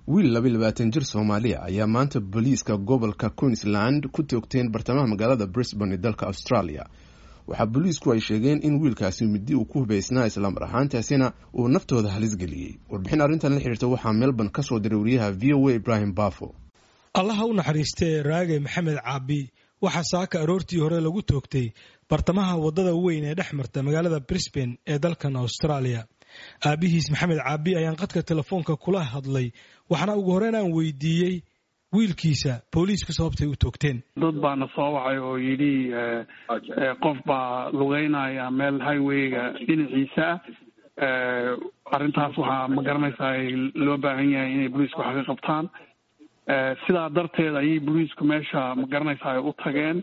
wiil laba labaatan jir soomaaliya ayaa maanta booliiska gobolka queensland ku toogteen bartamaha magaalada brisbane ee dalka australia waxaa booliisku ay sheegeen in wiilkaasi midi uu ku hubaysnaa islamar ahaantaasina uu naftooda halis geliyey warbixin arrintan la xiriirta waxaa melbourne ka soo diray wariyaha v o a ibrahim bafo allaha u naxariistee raage maxamed caabi waxaa saaka aroortii hore lagu toogtay bartamaha waddada weyn ee dhex marta magaalada brisbane ee dalkan australia aabihiis maxamed caabi ayaan qadka telefoonka kula hadlay waxaana ugu horeyn aan weydiiyey wiilkiisa booliisku sababtay u toogteen dad baana soo wacay oo yidhi qof baa lugeynaya meel highwayga dhinaciisa ah arrintaas waxaa ma garanaysaa loo baahan yahay inay booliisku wax ka qabtaan sidaa darteed ayay booliisku meesha ma garanaysaa u tageen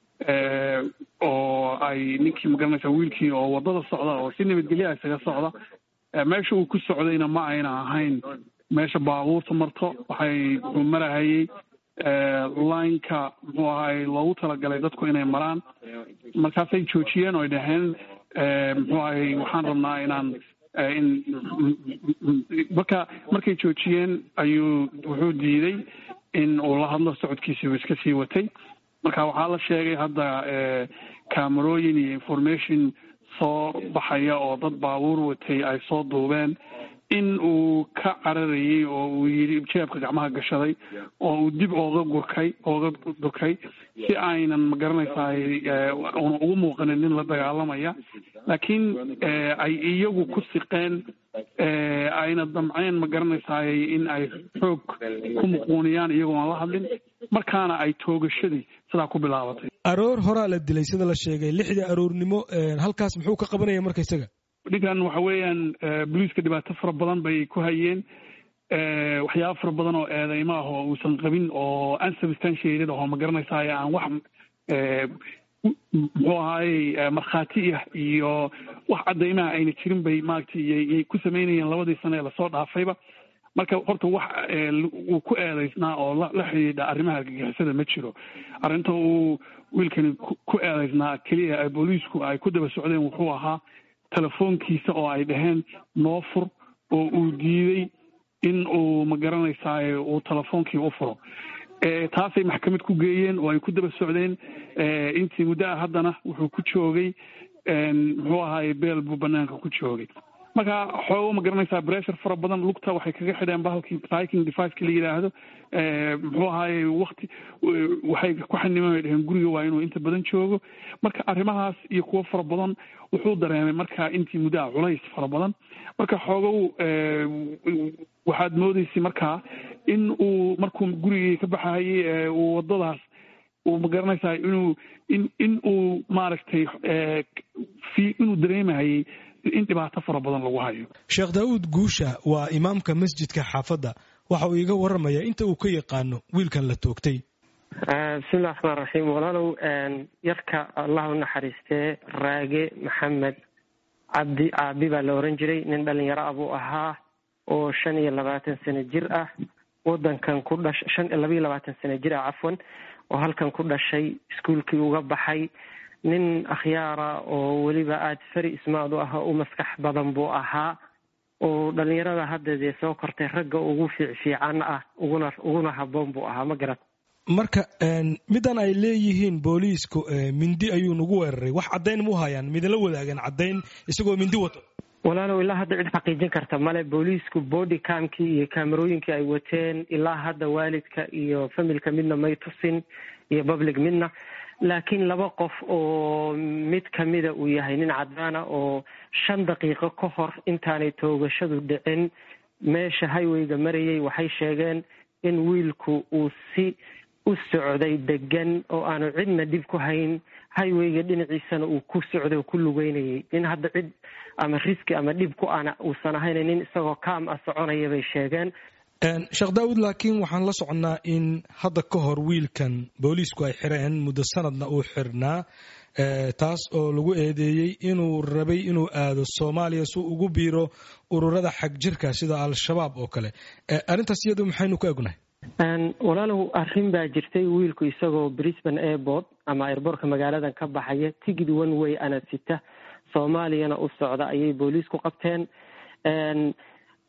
oo ay ninkii ma garanaysaa wiilkii oo waddada socda oo si nabadgelya isaga socda meesha uu ku socdayna ma ayna ahayn meesha baabuurta marto waxay wuxuu marahayey lineka muxuu ahay loogu talagalay dadku inay maraan markaasay joojiyeen oo ay dhaheen muxuu ahay waxaan rabnaa inaan in marka markay joojiyeen ayuu wuxuu diiday in uu la hadlo socodkiisiibu iska sii watay marka waxaa la sheegay hadda camerooyin iyo information soo baxaya oo dad baabuur watay ay soo duubeen in uu ka cararayey oo uu yidhi jeebka gacmaha gashaday oo uu dib ooga gurkay ooga durkay si aynan ma garanaysaay una ugu muuqanin nin la dagaalamaya laakiin ay iyagu ku siqeen ayna damceen ma garanaysaay in ay xoog ku muquuniyaan iyagoo aan la hadlin markaana ay toogashadii sidaa ku bilaabatay aroor horaa la dilay sida la sheegay lixdii aroornimo halkaas muxuu ka qabanaya marka isaga ninkan waxa weeyaan booliiska dhibaato fara badan bay ku hayeen waxyaaba fara badan oo eedeymo ah oo uusan qabin oo unsubstantiated oo ma garanaysaay aan wax muxuu ahaayey markhaati ah iyo wax caddaymaha ayna jirin bay maaragtay yay ku samaynayeen labadii sano ee lasoo dhaafayba marka horta wax uu ku eedeysnaa oo la xidhiidha arrimaha argagixisada ma jiro arrinta uu wiilkani ku eedeysnaa keliya booliisku ay ku daba socdeen wuxuu ahaa telefoonkiisa oo ay dhaheen noo fur oo uu diiday in uu ma garanaysaay uu telefoonkii u furo taasay maxkamad ku geeyeen oo ay ku daba socdeen intii muddo ah haddana wuxuu ku joogay muxuu ahaay beel buu banaanka ku joogay marka xoogo ma garanaysaa bressure fara badan lugta waxay kaga xidheen bahalkii striking deviceka la yidhaahdo muxuu ahaaye wakti waxay ku xaniman ay dheheen guriga waa inuu inta badan joogo marka arrimahaas iyo kuwo fara badan wuxuu dareemay marka intii muddo ah culays fara badan marka xoogow waxaad moodeysay markaa in uu markuu gurigii ka baxayay uu waddadaas uu ma garanaysaa inuu in in uu maaragtay fi inuu dareemahayay in dhibaato fara badan lagu hayo sheekh daawuud guusha waa imaamka masjidka xaafadda waxa uu iiga warramayaa inta uu ka yaqaano wiilkan la toogtay bismillahi raxmaan raxiim walaalow yarka allah u naxariistee raage maxamed cabdi caabi baa la oran jiray nin dhalinyaro ah buu ahaa oo shan iyo labaatan sano jir ah wadankan ku dhash shan labaiyo labaatan sano jir ah cafwan oo halkan ku dhashay iskuolkii uga baxay nin akhyaara oo weliba aada fari ismaad u ah u maskax badan buu ahaa oo dhalinyarada hadda dee soo kortay ragga ugu fiicfiican ah uguna uguna haboon buu ahaa ma garat marka middan ay leeyihiin booliisku mindi ayuu nagu weeraray wax caddayn mu hayaan midala wadaagan caddayn isagoo mindi wato walaalow ilaa hadda cid xaqiijin karta male booliisku body camkii iyo kaamerooyinkii ay wateen ilaa hadda waalidka iyo familka midna may tusin iyo public midna laakiin laba qof oo mid kamida uu yahay nin cadaana oo shan daqiiqo ka hor intaanay toogashadu dhicin meesha highwayga marayay waxay sheegeen in wiilku uu si u socday degan oo aanu cidna dhib ku hayn highwayga dhinaciisana uu ku socday oo ku lugeynayay nin hadda cid ama riski ama dhib ku ana uusan ahayn nin isagoo kaam ah soconaya bay sheegeen sheekh daawud laakiin waxaan la soconnaa in hadda ka hor wiilkan booliisku ay xireen muddo sanadna uu xirnaa taas oo lagu eedeeyey inuu rabay inuu aado soomaaliya si ugu biiro ururada xag jirka sida al-shabaab oo kale arrintaas iyadu maxaynu ka egnahay walaalow arrin baa jirtay wiilku isagoo brisbane airport ama airboortka magaaladan ka baxaya tigid one way ana sita soomaaliyana u socda ayay booliisku qabteen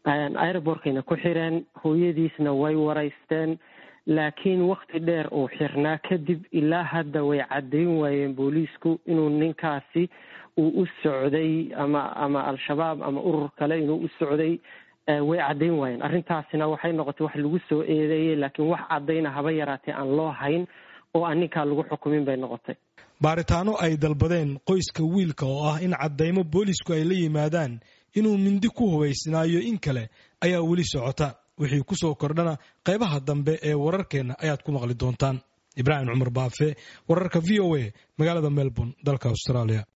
aerobortkayna ku xireen hooyadiisna way waraysteen laakiin wakti dheer uu xirnaa kadib ilaa hadda way caddayn waayeen booliisku inuu ninkaasi uu u socday ama ama al-shabaab ama urur kale inuu u socday way caddayn waayeen arrintaasina waxay noqotay wax lagu soo eedeeyey laakiin wax caddayna haba yaraatee aan loo hayn oo aan ninkaa lagu xukumin bay noqotay baaritaano ay dalbadeen qoyska wiilka oo ah in caddaymo boolisku ay la yimaadaan inuu mindi ku hubaysnaayo in kale ayaa weli socota wixii ku soo kordhana qaybaha dambe ee wararkeenna ayaad ku maqli doontaan ibraahim cumar baafe wararka v o a magaalada melbourne dalka australia